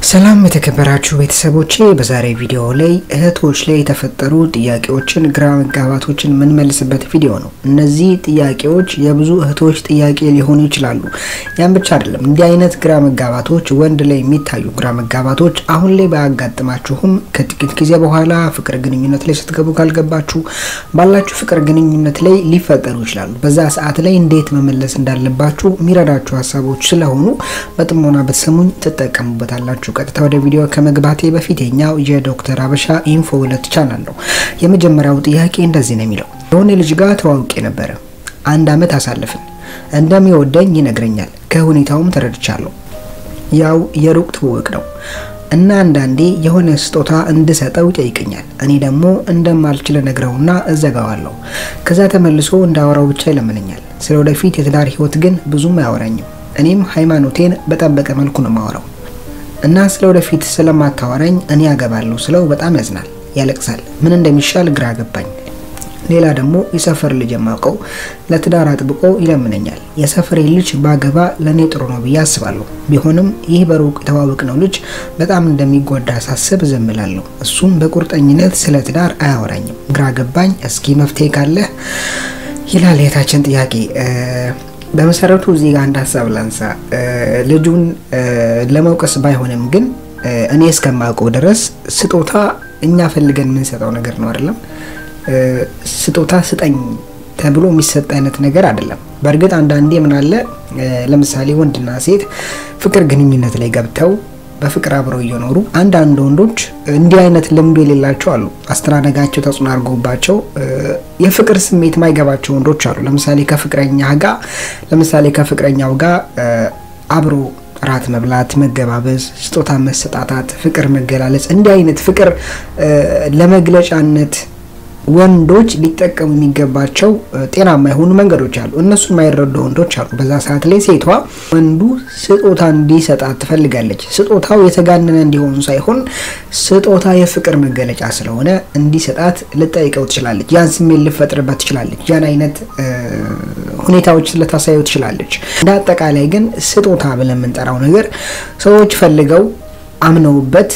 ሰላም የተከበራችሁ ቤተሰቦቼ፣ በዛሬ ቪዲዮ ላይ እህቶች ላይ የተፈጠሩ ጥያቄዎችን፣ ግራ መጋባቶችን የምንመልስበት ቪዲዮ ነው። እነዚህ ጥያቄዎች የብዙ እህቶች ጥያቄ ሊሆኑ ይችላሉ። ያን ብቻ አይደለም። እንዲህ አይነት ግራ መጋባቶች፣ ወንድ ላይ የሚታዩ ግራ መጋባቶች አሁን ላይ ባያጋጥማችሁም ከጥቂት ጊዜ በኋላ ፍቅር ግንኙነት ላይ ስትገቡ ካልገባችሁ ባላችሁ ፍቅር ግንኙነት ላይ ሊፈጠሩ ይችላሉ። በዛ ሰዓት ላይ እንዴት መመለስ እንዳለባችሁ የሚረዳችሁ ሀሳቦች ስለሆኑ በጥሞና ብትሰሙኝ ትጠቀሙበታላችሁ። ቀጥታ ወደ ቪዲዮ ከመግባቴ በፊት የኛው የዶክተር አበሻ ኢንፎ ሁለት ቻናል ነው። የመጀመሪያው ጥያቄ እንደዚህ ነው የሚለው የሆነ ልጅ ጋር ተዋውቄ ነበረ። አንድ አመት አሳልፍን። እንደሚወደኝ ይነግረኛል። ከሁኔታውም ተረድቻለሁ። ያው የሩቅ ትውውቅ ነው እና አንዳንዴ የሆነ ስጦታ እንድሰጠው ይጠይቀኛል። እኔ ደግሞ እንደማልችል ነግረውና እዘጋዋለሁ። ከዛ ተመልሶ እንዳወራው ብቻ ይለምነኛል። ስለ ወደፊት የትዳር ህይወት ግን ብዙም አያወራኝም። እኔም ሃይማኖቴን በጠበቀ መልኩ ነው ማወራው እና ስለ ወደፊት ስለማታወራኝ እኔ ያገባለሁ ስለው በጣም ያዝናል፣ ያለቅሳል። ምን እንደሚሻል ግራ ገባኝ። ሌላ ደግሞ የሰፈር ልጅ የማውቀው ለትዳር አጥብቆ ይለምነኛል። የሰፈሬ ልጅ ባገባ ለእኔ ጥሩ ነው ብዬ አስባለሁ። ቢሆንም ይህ በሩቅ የተዋወቅነው ልጅ በጣም እንደሚጎዳ ሳስብ ዝም እላለሁ። እሱም በቁርጠኝነት ስለ ትዳር አያወራኝም። ግራ ገባኝ። እስኪ መፍትሄ ካለህ ይላል የታችን ጥያቄ። በመሰረቱ እዚህ ጋር አንድ ሀሳብ ላንሳ። ልጁን ለመውቀስ ባይሆንም ግን እኔ እስከማውቀው ድረስ ስጦታ እኛ ፈልገን የምንሰጠው ነገር ነው አይደለም። ስጦታ ስጠኝ ተብሎ የሚሰጥ አይነት ነገር አይደለም። በእርግጥ አንዳንዴ ምን አለ ለምሳሌ ወንድና ሴት ፍቅር ግንኙነት ላይ ገብተው በፍቅር አብረው እየኖሩ አንዳንድ ወንዶች እንዲህ አይነት ልምዱ የሌላቸው አሉ። አስተዳደጋቸው ተጽዕኖ አድርጎባቸው የፍቅር ስሜት ማይገባቸው ወንዶች አሉ። ለምሳሌ ከፍቅረኛ ጋር ለምሳሌ ከፍቅረኛው ጋር አብሮ ራት መብላት፣ መገባበዝ፣ ስጦታ መሰጣታት፣ ፍቅር መገላለጽ እንዲህ አይነት ፍቅር ለመግለጫነት ወንዶች ሊጠቀሙ የሚገባቸው ጤናማ የሆኑ መንገዶች አሉ። እነሱን የማይረዱ ወንዶች አሉ። በዛ ሰዓት ላይ ሴቷ ወንዱ ስጦታ እንዲሰጣት ትፈልጋለች። ስጦታው የተጋነነ እንዲሆኑ ሳይሆን ስጦታ የፍቅር መገለጫ ስለሆነ እንዲሰጣት ልጠይቀው ትችላለች። ያን ስሜት ልፈጥርበት ትችላለች። ያን አይነት ሁኔታዎች ልታሳየው ትችላለች። እንደ አጠቃላይ ግን ስጦታ ብለን የምንጠራው ነገር ሰዎች ፈልገው አምነውበት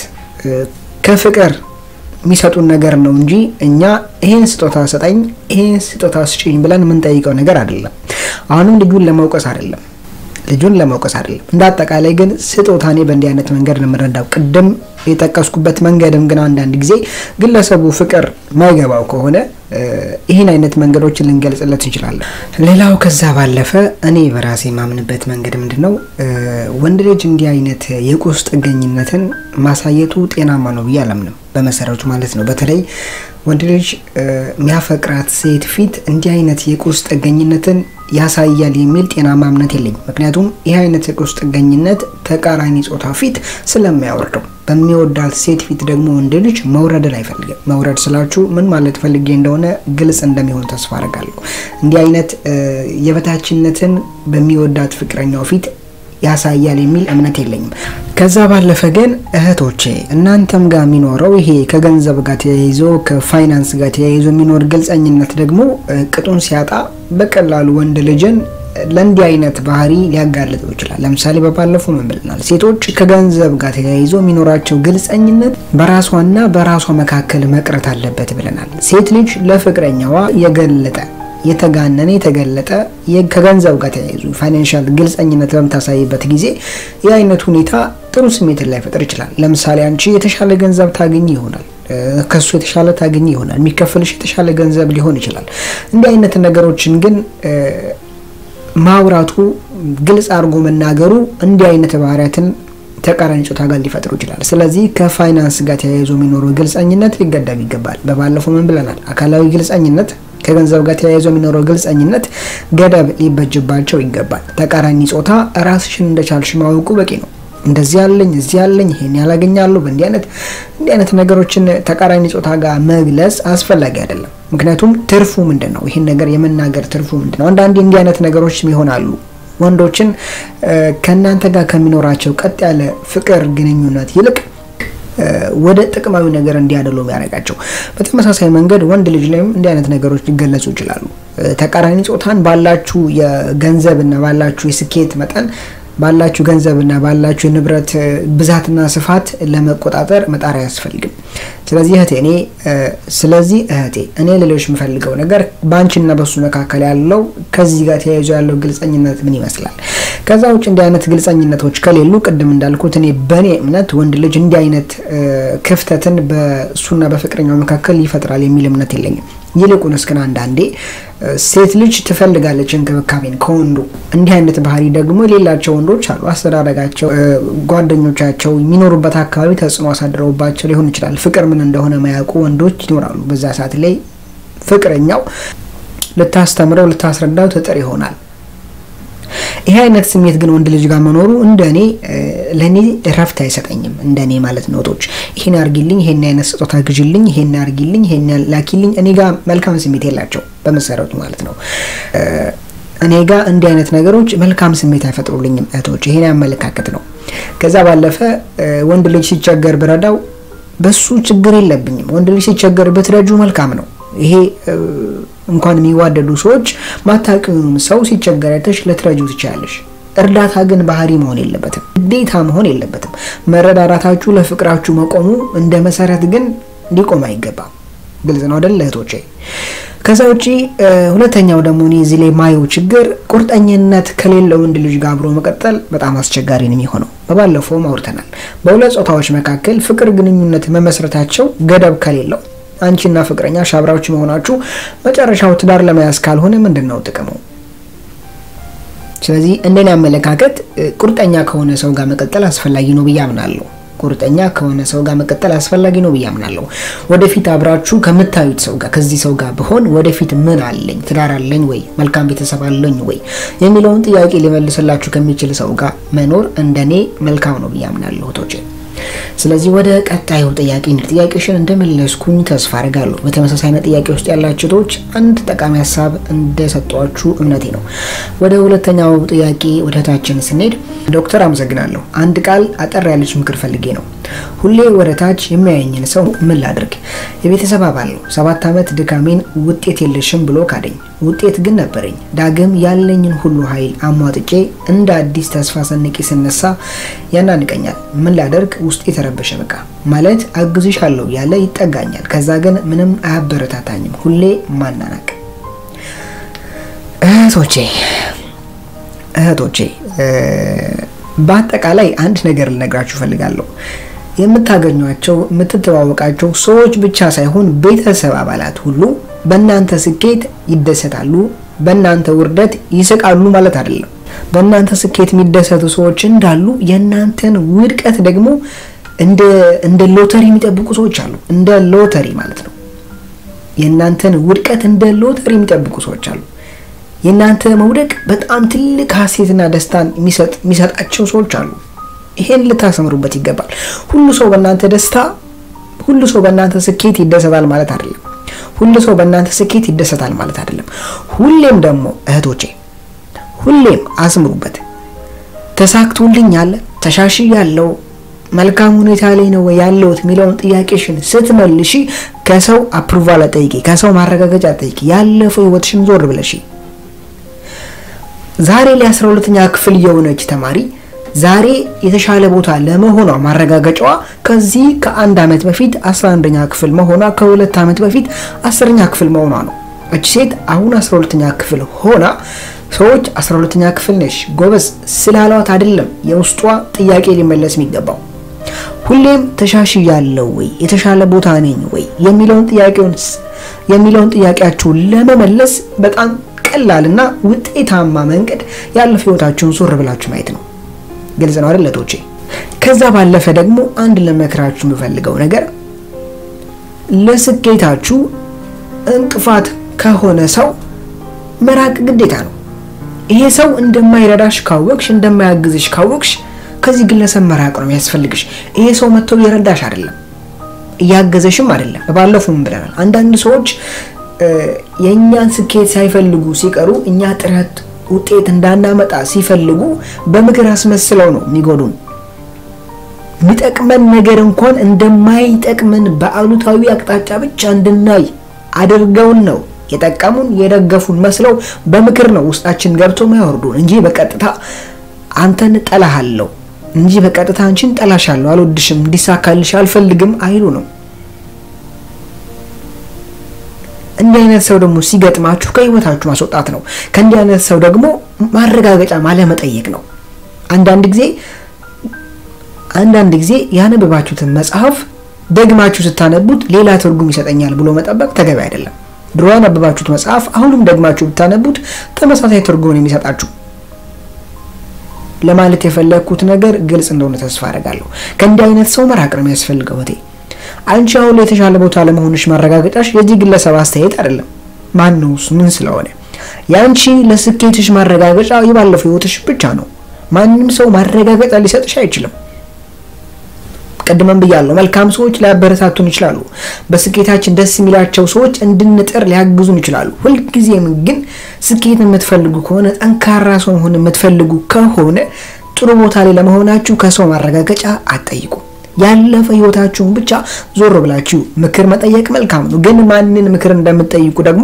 ከፍቅር የሚሰጡን ነገር ነው እንጂ እኛ ይሄን ስጦታ ሰጠኝ፣ ይሄን ስጦታ ስጭኝ ብለን የምንጠይቀው ነገር አይደለም። አሁንም ልጁን ለመውቀስ አይደለም ልጁን ለመውቀስ አይደለም። እንደ አጠቃላይ ግን ስጦታ እኔ በእንዲህ አይነት መንገድ ነው የምረዳው። ቅድም የጠቀስኩበት መንገድም ግን አንዳንድ ጊዜ ግለሰቡ ፍቅር ማይገባው ከሆነ ይህን አይነት መንገዶችን ልንገልጽለት እንችላለን። ሌላው ከዛ ባለፈ እኔ በራሴ የማምንበት መንገድ ምንድን ነው፣ ወንድ ልጅ እንዲህ አይነት የቁስ ጥገኝነትን ማሳየቱ ጤናማ ነው ብዬ አላምንም፣ በመሰረቱ ማለት ነው። በተለይ ወንድ ልጅ የሚያፈቅራት ሴት ፊት እንዲህ አይነት የቁስ ጥገኝነትን ያሳያል የሚል ጤናማ እምነት የለኝም። ምክንያቱም ይህ አይነት የቁስ ጥገኝነት ተቃራኒ ጾታ ፊት ስለሚያወርደው በሚወዳት ሴት ፊት ደግሞ ወንድ ልጅ መውረድን አይፈልግም። መውረድ ስላችሁ ምን ማለት ፈልጌ እንደሆነ ግልጽ እንደሚሆን ተስፋ አደርጋለሁ። እንዲህ አይነት የበታችነትን በሚወዳት ፍቅረኛው ፊት ያሳያል የሚል እምነት የለኝም። ከዛ ባለፈ ግን እህቶቼ እናንተም ጋር የሚኖረው ይሄ ከገንዘብ ጋር ተያይዞ ከፋይናንስ ጋር ተያይዞ የሚኖር ግልጸኝነት ደግሞ ቅጡን ሲያጣ በቀላሉ ወንድ ልጅን ለእንዲህ አይነት ባህሪ ሊያጋልጠው ይችላል። ለምሳሌ በባለፈው ምን ብለናል? ሴቶች ከገንዘብ ጋር ተያይዞ የሚኖራቸው ግልጸኝነት በራሷና በራሷ መካከል መቅረት አለበት ብለናል። ሴት ልጅ ለፍቅረኛዋ የገለጠ የተጋነነ የተገለጠ ከገንዘብ ጋር ተያይዙ ፋይናንሻል ግልጸኝነት በምታሳይበት ጊዜ ይህ አይነት ሁኔታ ጥሩ ስሜትን ላይፈጥር ይችላል። ለምሳሌ አንቺ የተሻለ ገንዘብ ታገኝ ይሆናል ከሱ የተሻለ ታገኝ ይሆናል። የሚከፈልሽ የተሻለ ገንዘብ ሊሆን ይችላል። እንዲህ አይነት ነገሮችን ግን ማውራቱ ግልጽ አድርጎ መናገሩ እንዲህ አይነት ባህሪያትን ተቃራኒ ጾታ ጋር ሊፈጥሩ ይችላል። ስለዚህ ከፋይናንስ ጋር ተያይዞ የሚኖረው ግልጸኝነት ሊገደብ ይገባል። በባለፈው ምን ብለናል? አካላዊ ግልጸኝነት ከገንዘብ ጋር ተያይዞ የሚኖረው ግልጸኝነት ገደብ ሊበጅባቸው ይገባል። ተቃራኒ ጾታ ራስሽን እንደቻልሽ ማወቁ በቂ ነው። እንደዚህ ያለኝ እዚህ ያለኝ ይሄን ያላገኛለሁ በእንዲህ አይነት እንዲህ አይነት ነገሮችን ተቃራኒ ጾታ ጋር መግለጽ አስፈላጊ አይደለም። ምክንያቱም ትርፉ ምንድን ነው? ይህን ነገር የመናገር ትርፉ ምንድን ነው? አንዳንዴ እንዲህ አይነት ነገሮችም ይሆናሉ ወንዶችን ከእናንተ ጋር ከሚኖራቸው ቀጥ ያለ ፍቅር ግንኙነት ይልቅ ወደ ጥቅማዊ ነገር እንዲያደሉ የሚያደርጋቸው። በተመሳሳይ መንገድ ወንድ ልጅ ላይም እንዲህ አይነት ነገሮች ሊገለጹ ይችላሉ። ተቃራኒ ጾታን ባላችሁ የገንዘብ እና ባላችሁ የስኬት መጠን ባላችሁ ገንዘብና ባላችሁ የንብረት ብዛትና ስፋት ለመቆጣጠር መጣር አያስፈልግም። ስለዚህ እህቴ እኔ ስለዚህ እህቴ እኔ ልልሽ የምፈልገው ነገር በአንቺና በሱ መካከል ያለው ከዚህ ጋር ተያይዞ ያለው ግልጸኝነት ምን ይመስላል? ከዛ ውጭ እንዲህ አይነት ግልጸኝነቶች ከሌሉ ቅድም እንዳልኩት እኔ በእኔ እምነት ወንድ ልጅ እንዲህ አይነት ክፍተትን በእሱና በፍቅረኛው መካከል ይፈጥራል የሚል እምነት የለኝም። ይልቁንስ ግን አንዳንዴ ሴት ልጅ ትፈልጋለች እንክብካቤን ከወንዱ። እንዲህ አይነት ባህሪ ደግሞ የሌላቸው ወንዶች አሉ። አስተዳደጋቸው፣ ጓደኞቻቸው የሚኖሩበት አካባቢ ተጽዕኖ አሳድረውባቸው ሊሆን ይችላል። ፍቅር ምን እንደሆነ ማያውቁ ወንዶች ይኖራሉ። በዛ ሰዓት ላይ ፍቅረኛው ልታስተምረው ልታስረዳው ትጥር ይሆናል። ይሄ አይነት ስሜት ግን ወንድ ልጅ ጋር መኖሩ እንደ እኔ ለእኔ እረፍት አይሰጠኝም። እንደ እኔ ማለት ነው። ቶች ይሄን አርጊልኝ፣ ይሄን አይነት ስጦታ ግዥልኝ፣ ይሄን አርጊልኝ፣ ይሄን ላኪልኝ እኔ ጋር መልካም ስሜት የላቸው በመሰረቱ ማለት ነው። እኔ ጋር እንዲህ አይነት ነገሮች መልካም ስሜት አይፈጥሩልኝም እህቶች። ይሄን አመለካከት ነው። ከዛ ባለፈ ወንድ ልጅ ሲቸገር ብረዳው በሱ ችግር የለብኝም። ወንድ ልጅ ሲቸገር ብትረጁ መልካም ነው። ይሄ እንኳን የሚዋደዱ ሰዎች ማታውቂውንም ሰው ሲቸገር አይተሽ ልትረጁ ትችላለሽ። እርዳታ ግን ባህሪ መሆን የለበትም፣ ግዴታ መሆን የለበትም። መረዳዳታችሁ ለፍቅራችሁ መቆሙ እንደ መሰረት ግን ሊቆም አይገባም። ግልጽ ነው አይደል እህቶቼ? ከዛ ውጪ ሁለተኛው ደግሞ እኔ እዚህ ላይ ማየው ችግር ቁርጠኝነት ከሌለው ወንድ ልጅ ጋር አብሮ መቀጠል በጣም አስቸጋሪ ነው የሚሆነው። በባለፈውም አውርተናል። በሁለት ጾታዎች መካከል ፍቅር ግንኙነት መመስረታቸው ገደብ ከሌለው አንቺና ፍቅረኛ ሻብራዎች መሆናችሁ መጨረሻው ትዳር ለመያዝ ካልሆነ ምንድን ነው ጥቅሙ? ስለዚህ እንደኔ አመለካከት ቁርጠኛ ከሆነ ሰው ጋር መቀጠል አስፈላጊ ነው ብዬ አምናለሁ። ቁርጠኛ ከሆነ ሰው ጋር መቀጠል አስፈላጊ ነው ብዬ አምናለሁ። ወደፊት አብራችሁ ከምታዩት ሰው ጋር ከዚህ ሰው ጋር ብሆን ወደፊት ምን አለኝ፣ ትዳር አለኝ ወይ፣ መልካም ቤተሰብ አለኝ ወይ የሚለውን ጥያቄ ሊመልስላችሁ ከሚችል ሰው ጋር መኖር እንደኔ መልካም ነው ብዬ አምናለሁ እህቶቼ። ስለዚህ ወደ ቀጣዩ ጥያቄ ጥያቄሽን እንደመለስኩኝ ተስፋ አድርጋለሁ። በተመሳሳይ አይነት ጥያቄ ውስጥ ያላችሁ ሰዎች አንድ ጠቃሚ ሀሳብ እንደሰጧችሁ እምነቴ ነው። ወደ ሁለተኛው ጥያቄ ወደ ታችን ስንሄድ ዶክተር አመሰግናለሁ። አንድ ቃል አጠር ያለች ምክር ፈልጌ ነው። ሁሌ ወደ ታች የሚያየኝን ሰው ምን ላድርግ? የቤተሰብ አባል ነው። ሰባት ዓመት ድካሜን ውጤት የለሽም ብሎ ካደኝ። ውጤት ግን ነበረኝ። ዳግም ያለኝን ሁሉ ኃይል አሟጥጬ እንደ አዲስ ተስፋ ሰንቄ ስነሳ ያናንቀኛል። ምን ላደርግ? ውስጥ የተረበሸ በቃ ማለት አግዝሻለሁ ያለ ይጠጋኛል። ከዛ ግን ምንም አያበረታታኝም። ሁሌ ማናናቅ። እህቶቼ እህቶቼ በአጠቃላይ አንድ ነገር ልነግራችሁ እፈልጋለሁ። የምታገኟቸው የምትተዋወቃቸው ሰዎች ብቻ ሳይሆን ቤተሰብ አባላት ሁሉ በእናንተ ስኬት ይደሰታሉ፣ በእናንተ ውርደት ይስቃሉ ማለት አይደለም። በእናንተ ስኬት የሚደሰቱ ሰዎች እንዳሉ የእናንተን ውድቀት ደግሞ እንደ ሎተሪ የሚጠብቁ ሰዎች አሉ። እንደ ሎተሪ ማለት ነው። የእናንተን ውድቀት እንደ ሎተሪ የሚጠብቁ ሰዎች አሉ። የእናንተ መውደቅ በጣም ትልቅ ሀሴትና ደስታን የሚሰጣቸው ሰዎች አሉ። ይሄን ልታሰምሩበት ይገባል። ሁሉ ሰው በእናንተ ደስታ፣ ሁሉ ሰው በእናንተ ስኬት ይደሰታል ማለት አይደለም። ሁሉ ሰው በእናንተ ስኬት ይደሰታል ማለት አይደለም። ሁሌም ደግሞ እህቶቼ ሁሌም አስምሩበት። ተሳክቶልኛል፣ ተሻሽያለሁ፣ መልካም ሁኔታ ላይ ነው ያለሁት የሚለውን ጥያቄሽን ስትመልሺ ከሰው አፕሩቫል አጠይቂ፣ ከሰው ማረጋገጫ አጠይቂ። ያለፈው ህይወትሽን ዞር ብለሽ ዛሬ ላይ አስራ ሁለተኛ ክፍል የሆነች ተማሪ ዛሬ የተሻለ ቦታ ለመሆኗ ማረጋገጫዋ ከዚህ ከአንድ ዓመት በፊት 11ኛ ክፍል መሆኗ ከሁለት ዓመት በፊት አስረኛ ክፍል መሆኗ ነው። እች ሴት አሁን 12ኛ ክፍል ሆና ሰዎች 12ኛ ክፍል ነሽ ጎበዝ ስላሏት አይደለም የውስጧ ጥያቄ ሊመለስ የሚገባው። ሁሌም ተሻሽያለሁ ወይ የተሻለ ቦታ ነኝ ወይ የሚለውን ጥያቄውን የሚለውን ጥያቄያችሁን ለመመለስ በጣም ቀላልና ውጤታማ መንገድ ያለፈ ህይወታችሁን ዞር ብላችሁ ማየት ነው። ግልጽ ነው አይደል እህቶቼ? ከዛ ባለፈ ደግሞ አንድ ለመክራችሁ የምፈልገው ነገር ለስኬታችሁ እንቅፋት ከሆነ ሰው መራቅ ግዴታ ነው። ይሄ ሰው እንደማይረዳሽ ካወቅሽ፣ እንደማያግዝሽ ካወቅሽ ከዚህ ግለሰብ መራቅ ነው የሚያስፈልግሽ። ይሄ ሰው መጥቶ እየረዳሽ አይደለም፣ እያገዘሽም አይደለም። ባለፉም ብለናል። አንዳንድ ሰዎች የእኛን ስኬት ሳይፈልጉ ሲቀሩ እኛ ጥረት ውጤት እንዳናመጣ ሲፈልጉ በምክር አስመስለው ነው የሚጎዱን። የሚጠቅመን ነገር እንኳን እንደማይጠቅመን በአሉታዊ አቅጣጫ ብቻ እንድናይ አድርገውን ነው የጠቀሙን የደገፉን መስለው በምክር ነው ውስጣችን ገብቶ ማያወርዱን እንጂ በቀጥታ አንተን ጠላሃለሁ እንጂ በቀጥታ አንቺን ጠላሻለሁ፣ አልወድሽም፣ እንዲሳካልሽ አልፈልግም አይሉ ነው። እንዲህ አይነት ሰው ደግሞ ሲገጥማችሁ ከህይወታችሁ ማስወጣት ነው። ከእንዲህ አይነት ሰው ደግሞ ማረጋገጫ ማለመጠየቅ ነው። አንዳንድ ጊዜ አንዳንድ ጊዜ ያነበባችሁትን መጽሐፍ ደግማችሁ ስታነቡት ሌላ ትርጉም ይሰጠኛል ብሎ መጠበቅ ተገቢ አይደለም። ድሮ ያነበባችሁት መጽሐፍ አሁንም ደግማችሁ ብታነቡት ተመሳሳይ ትርጉም ነው የሚሰጣችሁ። ለማለት የፈለግኩት ነገር ግልጽ እንደሆነ ተስፋ አደርጋለሁ። ከእንዲህ አይነት ሰው መራቅ ነው የሚያስፈልገው። እቴ አንቺ አሁን ላይ የተሻለ ቦታ ለመሆንሽ ማረጋገጫሽ የዚህ ግለሰብ አስተያየት አይደለም። ማን ነው እሱ? ምን ስለሆነ? የአንቺ ለስኬትሽ ማረጋገጫ የባለፈው ህይወትሽ ብቻ ነው። ማንም ሰው ማረጋገጫ ሊሰጥሽ አይችልም። ቅድመም ብያለሁ። መልካም ሰዎች ሊያበረታቱን ይችላሉ። በስኬታችን ደስ የሚላቸው ሰዎች እንድንጥር ሊያግዙን ይችላሉ። ሁልጊዜም ግን ስኬት የምትፈልጉ ከሆነ ጠንካራ ሰው መሆን የምትፈልጉ ከሆነ ጥሩ ቦታ ላይ ለመሆናችሁ ከሰው ማረጋገጫ አትጠይቁ። ያለፈ ህይወታችሁን ብቻ ዞር ብላችሁ ምክር መጠየቅ መልካም ነው። ግን ማንን ምክር እንደምትጠይቁ ደግሞ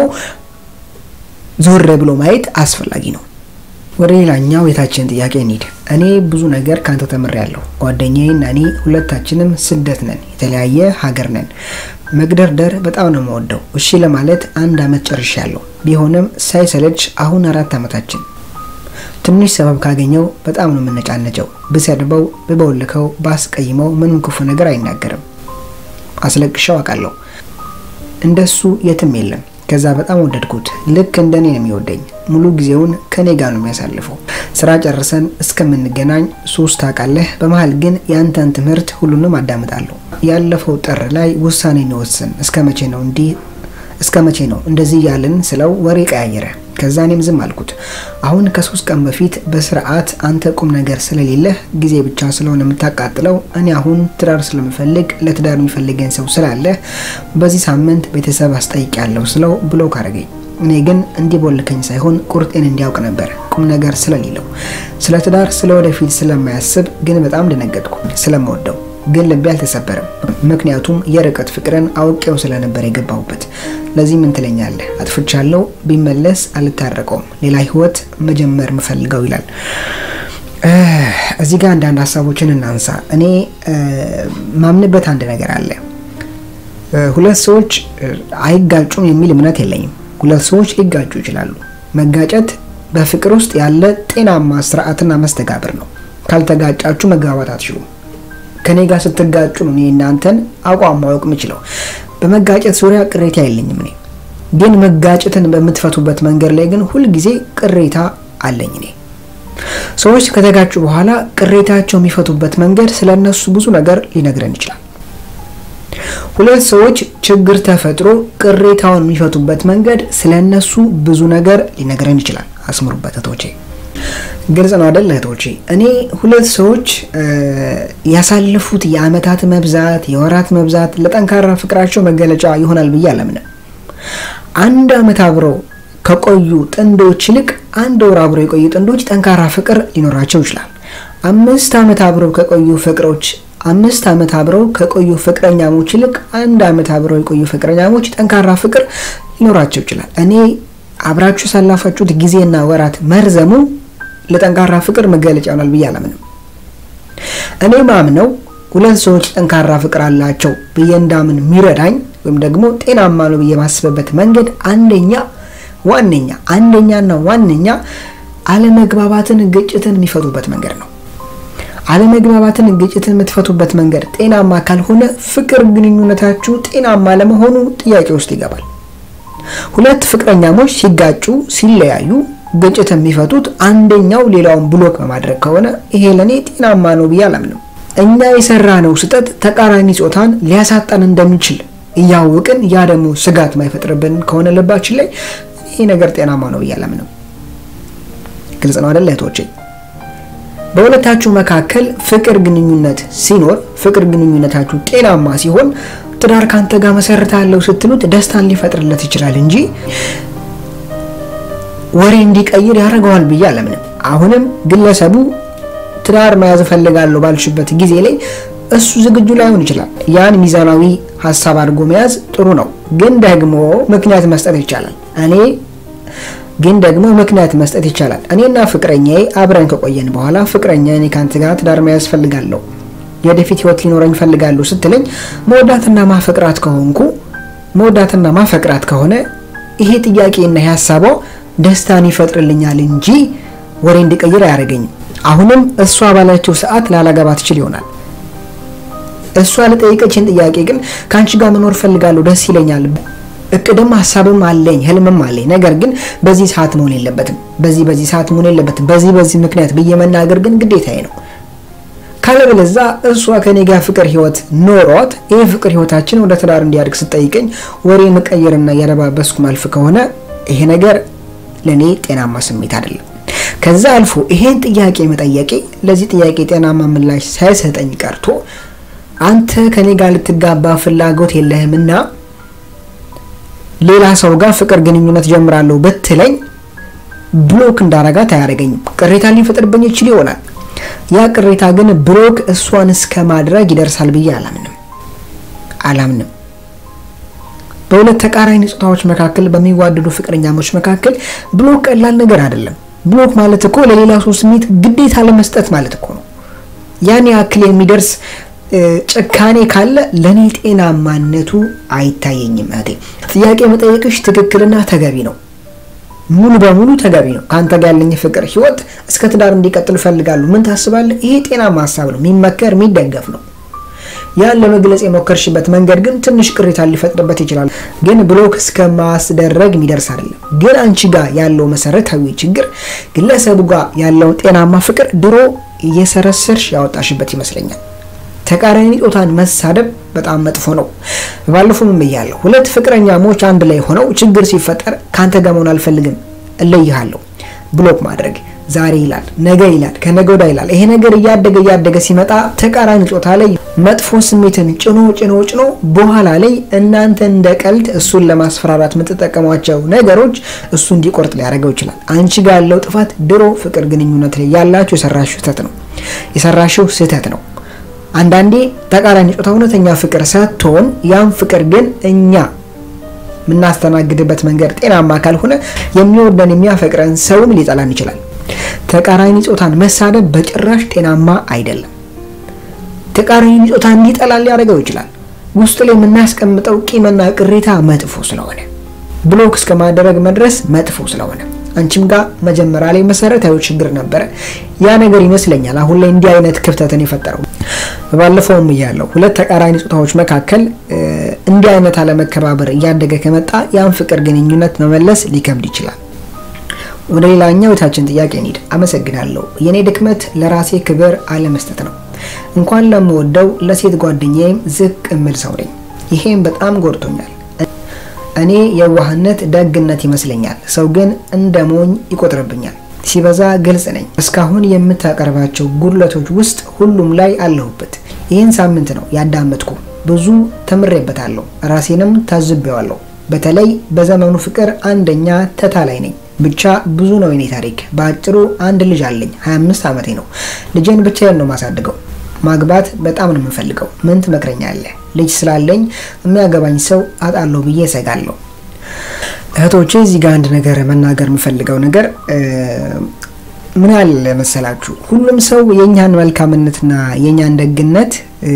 ዞር ብሎ ማየት አስፈላጊ ነው። ወደ ሌላኛው የታችን ጥያቄ እንሂድ። እኔ ብዙ ነገር ካንተ ተምሬያለሁ። ጓደኛዬና እኔ ሁለታችንም ስደት ነን፣ የተለያየ ሀገር ነን። መግደርደር በጣም ነው የምወደው። እሺ ለማለት አንድ አመት ጨርሻለሁ። ቢሆንም ሳይሰለች አሁን አራት አመታችን። ትንሽ ሰበብ ካገኘው በጣም ነው የምነጫነጨው። ብሰድበው፣ ብበውልከው፣ ባስቀይመው ምንም ክፉ ነገር አይናገርም። አስለቅሻው አውቃለሁ። እንደሱ የትም የለም። ከዛ በጣም ወደድኩት። ልክ እንደኔ ነው የሚወደኝ። ሙሉ ጊዜውን ከኔ ጋር ነው የሚያሳልፈው። ስራ ጨርሰን እስከምንገናኝ ሶስት ታውቃለህ። በመሀል ግን የአንተን ትምህርት ሁሉንም አዳምጣለሁ። ያለፈው ጥር ላይ ውሳኔ እንወስን። እስከ መቼ ነው እንዲህ እስከ መቼ ነው እንደዚህ እያልን ስለው ወሬ ቀያየረ። ከዛ እኔም ዝም አልኩት። አሁን ከሶስት ቀን በፊት በስርዓት አንተ ቁም ነገር ስለሌለህ ጊዜ ብቻ ስለሆነ የምታቃጥለው እኔ አሁን ትዳር ስለምፈልግ ለትዳር የሚፈልገኝ ሰው ስላለ በዚህ ሳምንት ቤተሰብ አስጠይቂያለሁ ስለው ብሎ ካረገኝ እኔ ግን እንዲቦልከኝ ሳይሆን ቁርጤን እንዲያውቅ ነበር። ቁም ነገር ስለሌለው ስለ ትዳር ስለ ወደፊት ስለማያስብ ግን በጣም ደነገጥኩ። ስለምወደው ግን ልቤ አልተሰበረም። ምክንያቱም የርቀት ፍቅርን አውቄው ስለነበር የገባሁበት። ለዚህ ምን ትለኛለህ? አጥፍቻለሁ፣ ቢመለስ አልታረቀውም፣ ሌላ ህይወት መጀመር ምፈልገው ይላል። እዚህ ጋር አንዳንድ ሀሳቦችን እናንሳ። እኔ ማምንበት አንድ ነገር አለ። ሁለት ሰዎች አይጋጩም የሚል እምነት የለኝም። ሁለት ሰዎች ሊጋጩ ይችላሉ። መጋጨት በፍቅር ውስጥ ያለ ጤናማ ስርዓትና መስተጋብር ነው። ካልተጋጫችሁ መግባባት አትችሉም። ከኔ ጋር ስትጋጩ ነው እኔ እናንተን አቋም ማወቅ የምችለው። በመጋጨት ዙሪያ ቅሬታ የለኝም። እኔ ግን መጋጨትን በምትፈቱበት መንገድ ላይ ግን ሁልጊዜ ቅሬታ አለኝ። እኔ ሰዎች ከተጋጩ በኋላ ቅሬታቸው የሚፈቱበት መንገድ ስለ እነሱ ብዙ ነገር ሊነግረን ይችላል። ሁለት ሰዎች ችግር ተፈጥሮ ቅሬታውን የሚፈቱበት መንገድ ስለ እነሱ ብዙ ነገር ሊነግረን ይችላል። አስምሩበት እህቶቼ። ግልጽ ነው አይደል እህቶቼ? እኔ ሁለት ሰዎች ያሳለፉት የአመታት መብዛት የወራት መብዛት ለጠንካራ ፍቅራቸው መገለጫ ይሆናል ብዬ አላምንም። አንድ አመት አብረው ከቆዩ ጥንዶች ይልቅ አንድ ወር አብረው የቆዩ ጥንዶች ጠንካራ ፍቅር ሊኖራቸው ይችላል። አምስት አመት አብረው ከቆዩ ፍቅሮች አምስት አመት አብረው ከቆዩ ፍቅረኛሞች ይልቅ አንድ አመት አብረው የቆዩ ፍቅረኛሞች ጠንካራ ፍቅር ሊኖራቸው ይችላል። እኔ አብራችሁ ያሳለፋችሁት ጊዜና ወራት መርዘሙ ለጠንካራ ፍቅር መገለጫ ይሆናል ብዬ አላምንም። እኔ ማምነው ሁለት ሰዎች ጠንካራ ፍቅር አላቸው ብዬ እንዳምን የሚረዳኝ ወይም ደግሞ ጤናማ ነው ብዬ ማስበበት መንገድ አንደኛ ዋነኛ አንደኛና ዋነኛ አለመግባባትን፣ ግጭትን የሚፈቱበት መንገድ ነው። አለመግባባትን፣ ግጭትን የምትፈቱበት መንገድ ጤናማ ካልሆነ ፍቅር ግንኙነታችሁ ጤናማ ለመሆኑ ጥያቄ ውስጥ ይገባል። ሁለት ፍቅረኛሞች ሲጋጩ ሲለያዩ ግጭት የሚፈቱት አንደኛው ሌላውን ብሎክ በማድረግ ከሆነ ይሄ ለእኔ ጤናማ ነው ብዬ አላምንም። እኛ የሰራ ነው ስህተት ተቃራኒ ጾታን ሊያሳጣን እንደሚችል እያወቅን ያ ደግሞ ስጋት ማይፈጥርብን ከሆነ ልባችን ላይ ይሄ ነገር ጤናማ ነው ብዬ አላምንም። ግልጽ ነው አይደል እህቶቼ? በሁለታችሁ መካከል ፍቅር ግንኙነት ሲኖር ፍቅር ግንኙነታችሁ ጤናማ ሲሆን ትዳር ካንተ ጋር መሰረታለሁ ስትሉት ደስታን ሊፈጥርለት ይችላል እንጂ ወሬ እንዲቀይር ያደርገዋል ብዬ አላምንም። አሁንም ግለሰቡ ትዳር መያዝ እፈልጋለሁ ባልሽበት ጊዜ ላይ እሱ ዝግጁ ላይሆን ይችላል። ያን ሚዛናዊ ሀሳብ አድርጎ መያዝ ጥሩ ነው፣ ግን ደግሞ ምክንያት መስጠት ይቻላል። እኔ ግን ደግሞ ምክንያት መስጠት ይቻላል። እኔና ፍቅረኛዬ አብረን ከቆየን በኋላ ፍቅረኛ እኔ ከአንተ ጋር ትዳር መያዝ ፈልጋለሁ፣ የወደፊት ህይወት ሊኖረኝ ፈልጋለሁ ስትለኝ መወዳትና ማፈቅራት ከሆንኩ መወዳትና ማፈቅራት ከሆነ ይሄ ጥያቄና ሀሳቧ ደስታን ይፈጥርልኛል እንጂ ወሬ እንዲቀይር አያደርገኝም። አሁንም እሷ ባለችው ሰዓት ላላገባ ትችል ይሆናል። እሷ ለጠየቀችን ጥያቄ ግን ከአንቺ ጋር መኖር ፈልጋለሁ፣ ደስ ይለኛል፣ እቅድም ሀሳብም አለኝ፣ ህልምም አለኝ። ነገር ግን በዚህ ሰዓት መሆን የለበትም፣ በዚህ በዚህ ሰዓት መሆን የለበትም፣ በዚህ በዚህ ምክንያት ብዬ መናገር ግን ግዴታዬ ነው። ካለበለዛ እሷ ከኔ ጋር ፍቅር ህይወት ኖሯት ይህ ፍቅር ህይወታችን ወደ ትዳር እንዲያድግ ስጠይቀኝ ወሬ መቀየርና ያለባበስኩ ማልፍ ከሆነ ይሄ ነገር ለእኔ ጤናማ ስሜት አይደለም። ከዛ አልፎ ይሄን ጥያቄ መጠየቄ ለዚህ ጥያቄ ጤናማ ምላሽ ሳይሰጠኝ ቀርቶ አንተ ከኔ ጋር ልትጋባ ፍላጎት የለህምና ሌላ ሰው ጋር ፍቅር ግንኙነት ጀምራለሁ ብትለኝ ብሎክ እንዳረጋት አያደርገኝም። ቅሬታ ሊፈጥርብኝ ይችል ይሆናል። ያ ቅሬታ ግን ብሎክ እሷን እስከ ማድረግ ይደርሳል ብዬ አላምንም አላምንም። በሁለት ተቃራኒ ጾታዎች መካከል በሚዋደዱ ፍቅረኛሞች መካከል ብሎክ ቀላል ነገር አይደለም። ብሎክ ማለት እኮ ለሌላ ሰው ስሜት ግዴታ ለመስጠት ማለት እኮ ነው። ያን ያክል የሚደርስ ጭካኔ ካለ ለእኔ ጤናማነቱ አይታየኝም። እህቴ ጥያቄ መጠየቅሽ ትክክልና ተገቢ ነው። ሙሉ በሙሉ ተገቢ ነው። ከአንተ ጋር ያለኝ ፍቅር ህይወት እስከ ትዳር እንዲቀጥል እፈልጋለሁ። ምን ታስባለህ? ይሄ ጤናማ ሀሳብ ነው፣ የሚመከር የሚደገፍ ነው። ያን ለመግለጽ የሞከርሽበት መንገድ ግን ትንሽ ቅሬታ ሊፈጥርበት ይችላል። ግን ብሎክ እስከ ማስደረግ የሚደርስ አይደለም። ግን አንቺ ጋር ያለው መሰረታዊ ችግር ግለሰቡ ጋር ያለውን ጤናማ ፍቅር ድሮ እየሰረሰርሽ ያወጣሽበት ይመስለኛል። ተቃራኒ ጾታን መሳደብ በጣም መጥፎ ነው። ባለፈው ምን ብያለሁ? ሁለት ፍቅረኛሞች አንድ ላይ ሆነው ችግር ሲፈጠር ካንተ ጋር መሆን አልፈልግም፣ እለይሃለሁ፣ ብሎክ ማድረግ ዛሬ ይላል፣ ነገ ይላል፣ ከነገ ወዲያ ይላል። ይሄ ነገር እያደገ እያደገ ሲመጣ ተቃራኒ ጾታ ላይ መጥፎ ስሜትን ጭኖ ጭኖ ጭኖ በኋላ ላይ እናንተ እንደ ቀልድ እሱን ለማስፈራራት የምትጠቀሟቸው ነገሮች እሱ እንዲቆርጥ ሊያደርገው ይችላል። አንቺ ጋር ያለው ጥፋት ድሮ ፍቅር ግንኙነት ላይ ያላችሁ የሰራሽው ስህተት ነው የሰራሽው ስህተት ነው። አንዳንዴ ተቃራኒ ጾታ እውነተኛ ፍቅር ሰጥቶን ያን ፍቅር ግን እኛ የምናስተናግድበት መንገድ ጤናማ ካልሆነ የሚወደን የሚያፈቅረን ሰውም ሊጠላን ይችላል። ተቃራኒ ጾታን መሳደብ በጭራሽ ጤናማ አይደለም። ተቃራኒ ጾታ እንዲጠላን ሊያደርገው ይችላል። ውስጥ ላይ የምናስቀምጠው ቂምና ቅሬታ መጥፎ ስለሆነ ብሎክ እስከ ማድረግ መድረስ መጥፎ ስለሆነ አንቺም ጋር መጀመሪያ ላይ መሰረታዊ ችግር ነበረ። ያ ነገር ይመስለኛል አሁን ላይ እንዲህ አይነት ክፍተትን የፈጠረው። ባለፈውም እያለው ሁለት ተቃራኒ ጾታዎች መካከል እንዲህ አይነት አለመከባበር እያደገ ከመጣ ያን ፍቅር ግንኙነት መመለስ ሊከብድ ይችላል። ወደ ሌላኛው የታችን ጥያቄ እንሂድ። አመሰግናለሁ። የኔ ድክመት ለራሴ ክብር አለመስጠት ነው። እንኳን ለምወደው ለሴት ጓደኛዬም ዝቅ እምል ሰው ነኝ። ይሄም በጣም ጎድቶኛል። እኔ የዋህነት ደግነት ይመስለኛል፣ ሰው ግን እንደ ሞኝ ይቆጥርብኛል። ሲበዛ ግልጽ ነኝ። እስካሁን የምታቀርባቸው ጉድለቶች ውስጥ ሁሉም ላይ አለሁበት። ይህን ሳምንት ነው ያዳመጥኩ። ብዙ ተምሬበታለሁ፣ ራሴንም ታዝቤዋለሁ። በተለይ በዘመኑ ፍቅር አንደኛ ተታላይ ነኝ። ብቻ ብዙ ነው የኔ ታሪክ። በአጭሩ አንድ ልጅ አለኝ፣ 25 ዓመቴ ነው። ልጄን ብቻዬን ነው ማሳድገው። ማግባት በጣም ነው የምፈልገው። ምን ትመክረኛለህ? ልጅ ስላለኝ የሚያገባኝ ሰው አጣለሁ ብዬ እሰጋለሁ። እህቶቼ እዚህ ጋር አንድ ነገር መናገር የምፈልገው ነገር ምን አለ መሰላችሁ፣ ሁሉም ሰው የእኛን መልካምነትና የእኛን ደግነት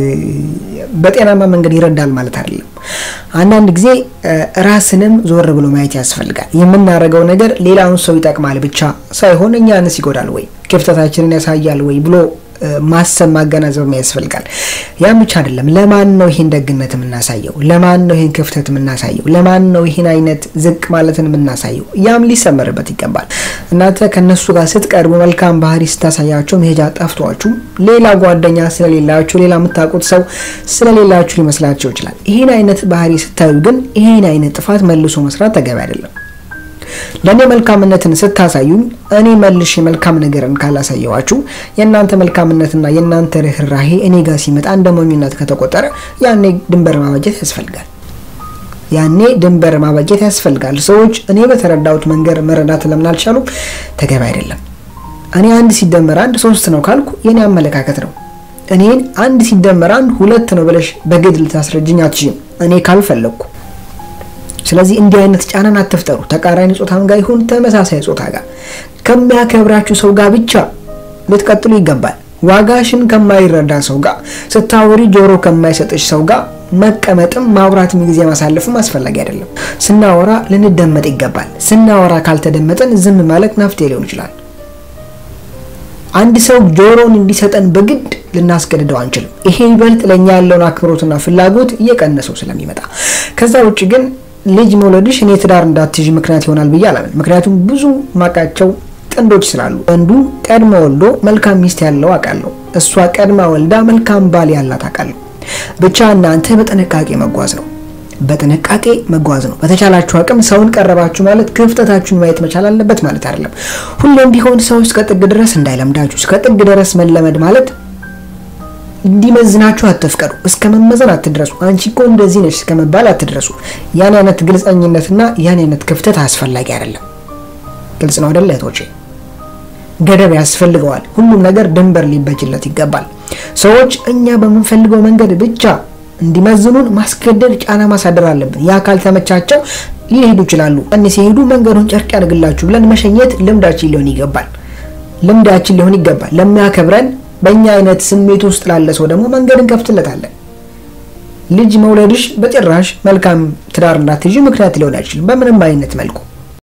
በጤናማ መንገድ ይረዳል ማለት አይደለም። አንዳንድ ጊዜ ራስንም ዞር ብሎ ማየት ያስፈልጋል። የምናደርገው ነገር ሌላውን ሰው ይጠቅማል ብቻ ሳይሆን እኛንስ ይጎዳል ወይ፣ ክፍተታችንን ያሳያል ወይ ብሎ ማሰብ ማገናዘብ ያስፈልጋል። ያም ብቻ አይደለም። ለማን ነው ይህን ደግነት የምናሳየው? ለማን ነው ይህን ክፍተት የምናሳየው? ለማን ነው ይህን አይነት ዝቅ ማለትን የምናሳየው? ያም ሊሰመርበት ይገባል። እናንተ ከነሱ ጋር ስትቀርቡ መልካም ባህሪ ስታሳያቸው መሄጃ ጠፍቷችሁ ሌላ ጓደኛ ስለሌላችሁ ሌላ የምታውቁት ሰው ስለሌላችሁ ሊመስላቸው ይችላል። ይህን አይነት ባህሪ ስታዩ ግን ይህን አይነት ጥፋት መልሶ መስራት ተገቢ አይደለም። ለእኔ መልካምነትን ስታሳዩኝ እኔ መልሼ መልካም ነገርን ካላሳየዋችሁ የእናንተ መልካምነትና የእናንተ ርኅራሄ እኔ ጋር ሲመጣ እንደ ሞኝነት ከተቆጠረ ያኔ ድንበር ማበጀት ያስፈልጋል። ያኔ ድንበር ማበጀት ያስፈልጋል። ሰዎች እኔ በተረዳሁት መንገድ መረዳት ለምን አልቻሉም? ተገቢ አይደለም። እኔ አንድ ሲደመር አንድ ሶስት ነው ካልኩ የኔ አመለካከት ነው። እኔን አንድ ሲደመር አንድ ሁለት ነው ብለሽ በግድ ልታስረጅኝ አትችይም፣ እኔ ካልፈለግኩ ስለዚህ እንዲህ አይነት ጫናን አትፍጠሩ። ተቃራኒ ጾታም ጋር ይሁን ተመሳሳይ ጾታ ጋር ከሚያከብራችሁ ሰው ጋር ብቻ ልትቀጥሉ ይገባል። ዋጋሽን ከማይረዳ ሰው ጋር ስታወሪ ጆሮ ከማይሰጥሽ ሰው ጋር መቀመጥም ማውራትም ጊዜ ማሳለፍም አስፈላጊ አይደለም። ስናወራ ልንደመጥ ይገባል። ስናወራ ካልተደመጠን ዝም ማለት መፍትሄ ሊሆን ይችላል። አንድ ሰው ጆሮውን እንዲሰጠን በግድ ልናስገድደው አንችልም። ይሄ ይበልጥ ለእኛ ያለውን አክብሮትና ፍላጎት እየቀነሰው ስለሚመጣ ከዛ ውጭ ግን ልጅ መውለድሽ እኔ ትዳር እንዳትይዥ ምክንያት ይሆናል ብዬ አላምን። ምክንያቱም ብዙ ማቃቸው ጥንዶች ስላሉ ወንዱ ቀድሞ ወልዶ መልካም ሚስት ያለው አውቃለሁ፣ እሷ ቀድማ ወልዳ መልካም ባል ያላት አውቃለሁ። ብቻ እናንተ በጥንቃቄ መጓዝ ነው በጥንቃቄ መጓዝ ነው። በተቻላችሁ አቅም ሰውን ቀረባችሁ ማለት ክፍተታችሁን ማየት መቻል አለበት ማለት አይደለም። ሁሌም ቢሆን ሰው እስከ ጥግ ድረስ እንዳይለምዳችሁ። እስከ ጥግ ድረስ መለመድ ማለት እንዲመዝናችሁ አትፍቀዱ። እስከ መመዘን አትድረሱ። አንቺ እኮ እንደዚህ ነች እስከ መባል አትድረሱ። ያን አይነት ግልጸኝነትና ያን አይነት ክፍተት አስፈላጊ አይደለም። ግልጽ ነው አይደለ እህቶቼ? ገደብ ያስፈልገዋል። ሁሉም ነገር ድንበር ሊበጅለት ይገባል። ሰዎች እኛ በምንፈልገው መንገድ ብቻ እንዲመዝኑን ማስገደድ፣ ጫና ማሳደር አለብን። ያ ካልተመቻቸው ሊሄዱ ይችላሉ። እኔ ሲሄዱ መንገዱን ጨርቅ ያድርግላችሁ ብለን መሸኘት ልምዳችን ሊሆን ይገባል። ልምዳችን ሊሆን ይገባል። ለሚያከብረን በእኛ አይነት ስሜት ውስጥ ላለ ሰው ደግሞ መንገድ እንከፍትለታለን። ልጅ መውለድሽ በጭራሽ መልካም ትዳር እንዳትይዥ ምክንያት ሊሆን አይችልም በምንም አይነት መልኩ።